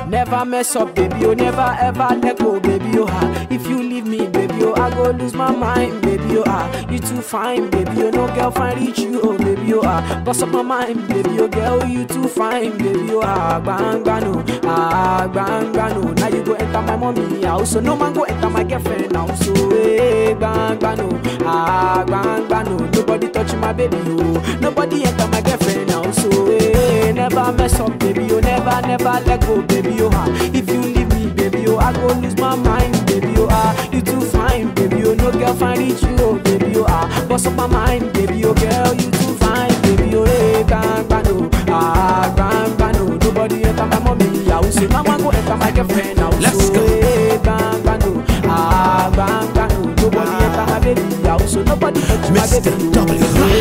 Never mess up, baby, oh, never ever let go, baby, oh, ah. If you leave me, baby, oh, I go lose my mind, baby, oh, ah. You too fine, baby, oh, no girl find reach you, oh, baby, oh, ah. Bust up my mind, baby, oh, girl, you too fine, baby, oh, ah. Bang, bang, no, ah, bang, bang, no. Now you go enter my mommy house, so no man go enter my girlfriend house, so, eh, bang, bang, no, ah, bang, bang, no. Nobody touch my baby, oh. Nobody enter my girlfriend house, so, eh, never mess up, baby, oh, never, never let go, baby, oh, ah. If you leave me, baby, oh, I go lose my mind, baby, oh, ah. You too fine, baby, oh, no girl find reach you, oh, baby, oh, ah. Bust up my mind, baby, oh, girl, you too fine, baby, oh, hey, bang, bang, no, ah, bang, bang, no. Nobody enter my mommy house, so now I go enter my girlfriend house, Let's so, go. hey, bang, bang, no, ah, bang, bang, no. Nobody enter my baby house, so nobody touch my Mr. baby, W.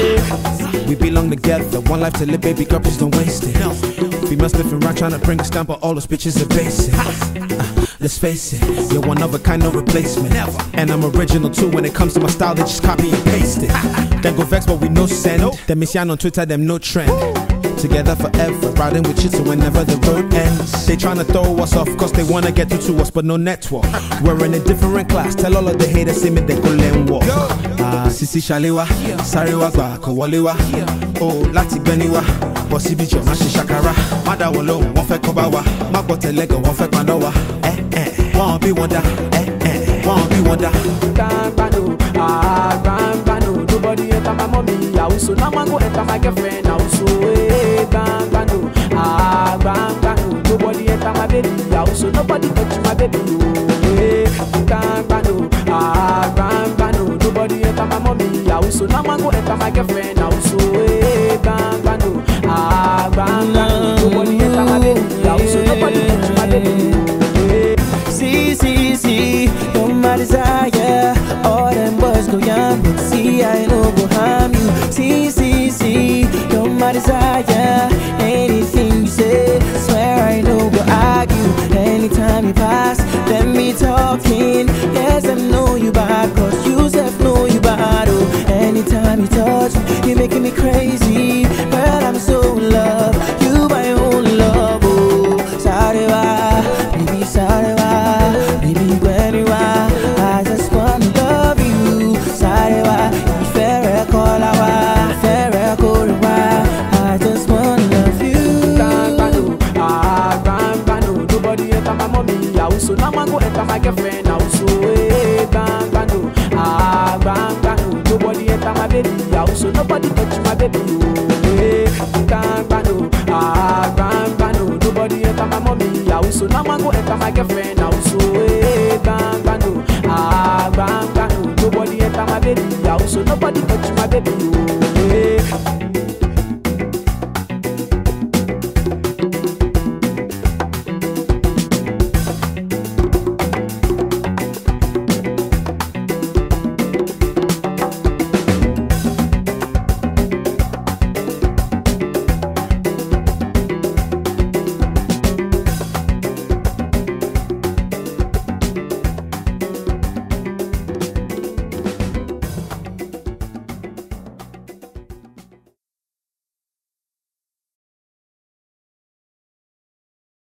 oh, We belong together, one life to live, baby girl, please don't waste it. Female sniffing around trying to bring a stamp, but all those bitches are basic. Uh, let's face it, you're one of a kind, no replacement. And I'm original too when it comes to my style, they just copy and paste it. Then go vex, but we no send. Them miss on Twitter, them no trend. Together forever, riding with you till whenever the road ends. They tryna throw us off cause they wanna get through to us, but no network. We're in a different class. Tell all of the haters, see me, they go learn walk. Ah, Sisi Shalewa, Sarewa Gba, Kowalewa. Oh, láti gbẹ́ni wá. Bọ̀ síbi jọ̀ má ṣe ṣàkàrà. Má dá wọn lóhùn, wọ́n fẹ́ kọ́ bá wa. Má gbọ́ tẹ̀lẹ́gàn, wọ́n fẹ́ paná wa. Ẹ ẹ wọ́n bí wọn dá. Ẹ ẹ wọ́n bí wọn dá. Gbangbano, ah gbangbano. Nobody enter my mommy house, so now I go enter my girlfriend house. So eh, gbangbano, ah gbangbano. Nobody enter my baby house, so nobody touch my baby. Oh, eh, gbangbano, ah gbangbano. Nobody enter my mommy house, so now I go enter my girlfriend house. So eh, gbangbano, ah gbangbano. Nobody enter my baby house, so nobody touch my baby. Oh, eh. See, see, see, you're my desire. All them boys go young, but see, I know go harm you. See, see, see, you're my desire. Anything you say, swear I know go argue. Anytime you pass, let me talking. Yes, I know you bad, cause you self know you bad. Oh, anytime you touch me, you're making me crazy. But I'm so in love, you my own love. Oh, sorry, why? Baby, sorry, why? Baby, when you are, I just wanna love you. Sorry, why? You fair, call our fair, call I just wanna love you. Gbangbano, ah gbangbano. Nobody enter my mommy house, so now I go enter my girlfriend house. So eh, gbangbano, ah gbangbano. Nobody enter my baby house, so nobody touch my baby. Oh, eh, gbangbano, ah gbangbano. Nobody enter my mommy house, so now I go enter my girlfriend house. So eh, gbangbano, ah gbangbano. Nobody enter my baby house, so nobody touch my baby.